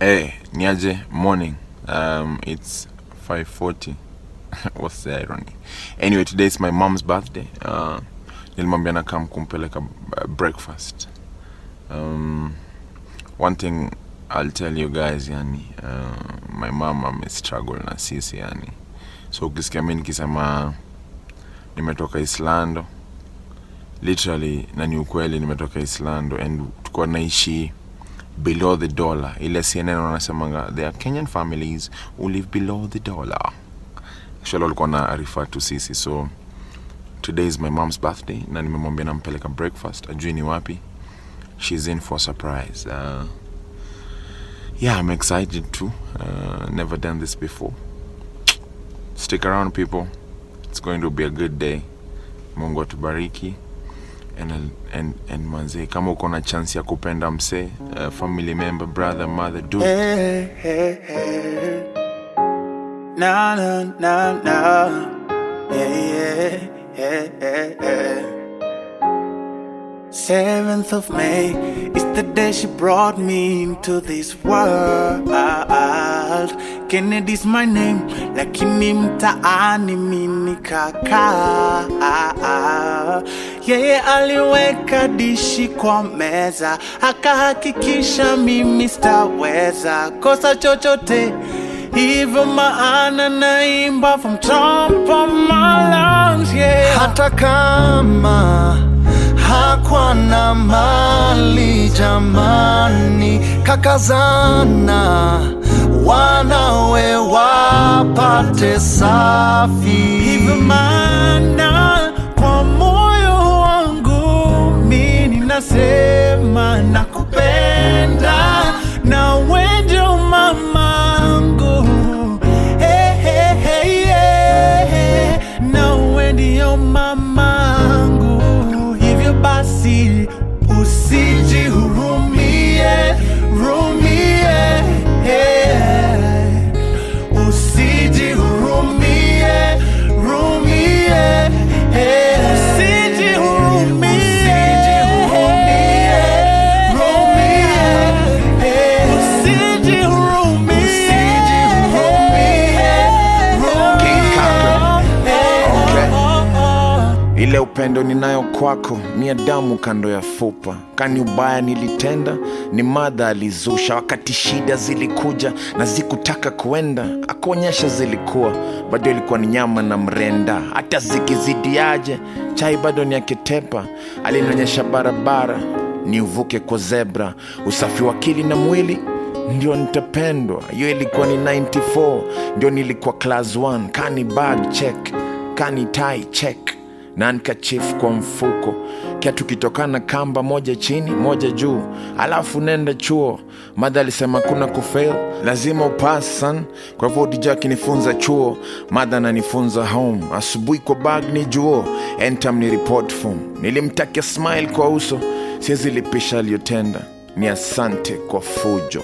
Hey, niaje morning. Um, it's 5:40. What's the irony? Anyway, today is my mom's birthday. Uh, nilimwambia nakam kumpeleka uh, breakfast. Um, one thing I'll tell you guys, yani, uh, my mom ame struggle na sisi yani. So ukisikia mimi nikisema nimetoka Islando, literally na ni ukweli nimetoka Islando and tulikuwa naishi below the dollar ile cnn wanasemanga there are kenyan families who live below the dollar actually walikuwa na refer to sisi so today is my mom's birthday na nimemwambia nampeleka breakfast ajui ni wapi she's in for a surprise uh, yeah i'm excited too uh, never done this before stick around people it's going to be a good day mungu atubariki and, and, and manze kama uko na chance ya kupenda msee uh, family member brother mother do it. Hey, hey, hey. Na na na na. Yeah, yeah, yeah, yeah. Seventh of May is the day she brought me into this world. Kennedy's my name, lakini mtaani mimi kaka. Yeye aliweka dishi kwa meza, akahakikisha mimi sitaweza kosa chochote. Hivyo maana naimba from top of my lungs, yeah. hata kama hakwa na mali jamani, kakazana wanawe wapate safi. Hivyo maana kwa moyo wangu mi ninasema nakupenda na wewe ndio mamangu hey, hey, hey, yeah. na wewe ndio mamangu hivyo basi usijihurumie rumie yeah. Usijihurumie, rumie, eh. Usijihurumie, rumie, eh. Usijihurumie, King Kaka. eh. Okay. Oh, oh. ile upendo ninayo kwako mia damu kando ya fupa kani ubaya nilitenda ni madha alizusha wakati shida zilikuja na zikutaka kuenda akuonyesha zilikuwa bado ilikuwa ni nyama na mrenda hata zikizidiaje chai bado ni akitepa alinionyesha barabara ni uvuke kwa zebra usafi wa akili na mwili ndio nitapendwa hiyo ilikuwa ni 94 ndio nilikuwa class 1 kani bag check kani tai check na handkerchief kwa mfuko kiatu kitokana kamba moja chini moja juu alafu nenda chuo madha alisema kuna kufail lazima upas san kwa hivyo dija akinifunza chuo madha ananifunza home asubuhi kwa bag ni juo entam ni report form nilimtakia smile kwa uso siwezi lipisha aliyotenda ni asante kwa fujo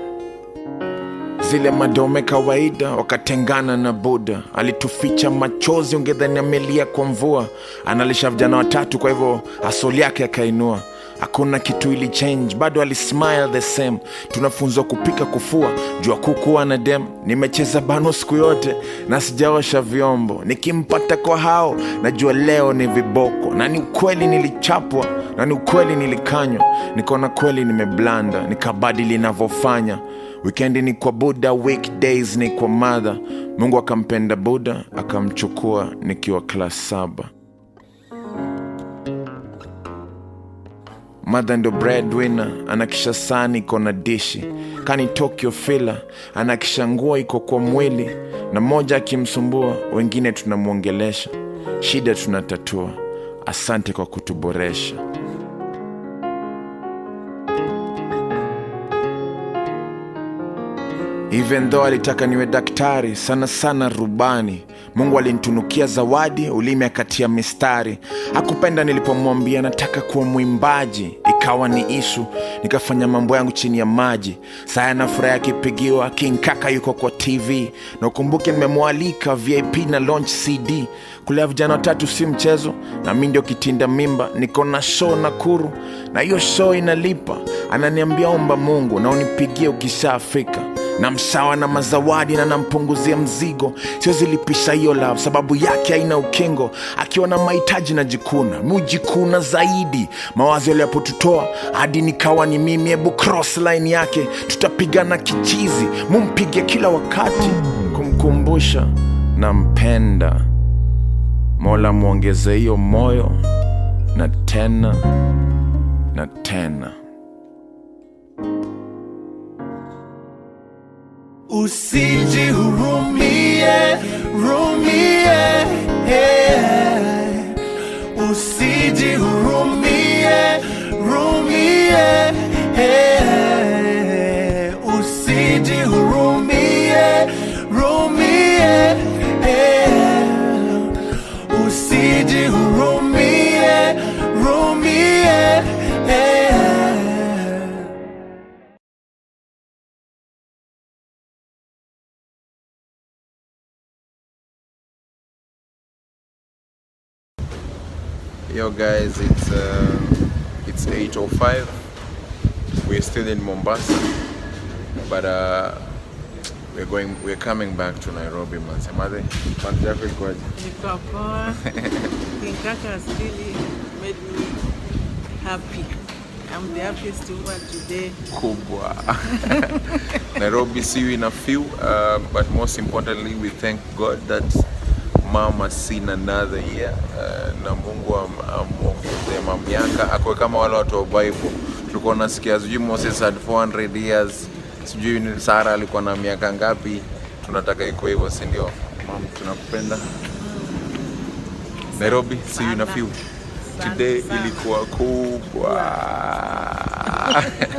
zile madome kawaida wakatengana na buda alituficha machozi ungedhani amelia kwa mvua analisha vijana watatu kwa hivyo asoli yake akainua hakuna kitu ili change bado alismile the same tunafunzwa kupika kufua jua kukuwa na dem nimecheza bano siku yote na sijaosha vyombo nikimpata kwa hao najua leo ni viboko na ni ukweli nilichapwa na ni ukweli nilikanywa nikaona kweli nimeblanda nikabadili navyofanya wikendi ni kwa buda weekdays ni kwa madha mungu akampenda buda akamchukua nikiwa klas saba madha ndo breadwinner anakisha sani iko na dishi kani tokyo fila anakisha nguo iko kwa mwili na mmoja akimsumbua wengine tunamwongelesha shida tunatatua asante kwa kutuboresha even though alitaka niwe daktari sana sana rubani mungu alinitunukia zawadi ulimi akatia mistari akupenda nilipomwambia nataka kuwa mwimbaji ikawa ni ishu nikafanya mambo yangu chini ya maji saya na furaha yakipigiwa king kaka yuko kwa tv na ukumbuke nimemwalika vip na launch cd kulea vijana watatu si mchezo na mi ndio kitinda mimba niko na show nakuru na hiyo show inalipa ananiambia omba mungu na unipigie ukishaafika na msawa na mazawadi na nampunguzia mzigo siwezilipisha hiyo love sababu yake haina ukingo akiwa na mahitaji na jikuna mujikuna zaidi mawazo yaliyapotutoa hadi nikawa ni mimi hebu cross line yake tutapigana kichizi mumpige kila wakati kumkumbusha nampenda mola mwongeze hiyo moyo na tena na tena Usijihurumie, rumie, eh. Usijihurumie, rumie, eh. Usijihurumie, rumie, eh. Usijihurumie, rumie, eh. Yo guys, it's uh, it's 8:05. We're still in Mombasa, but uh, we're going we're coming back to Nairobi. Mansemade, month yako ikoje? Niko poa. King Kaka has really made me happy. I'm the happiest woman today. Kubwa. Nairobi see you in a few, uh, but most importantly, we thank God that mom has seen another year uh, na Mungu am- amwongezee mamiaka akwe kama wale watu wa Bible. Tulikuwa nasikia sijui Moses had 400 years, sijui ni Sara alikuwa na miaka ngapi. Tunataka iko hivyo, si ndio? Mom, tunakupenda. Nairobi, see you in a few. Sana, Today sana. ilikuwa kubwa.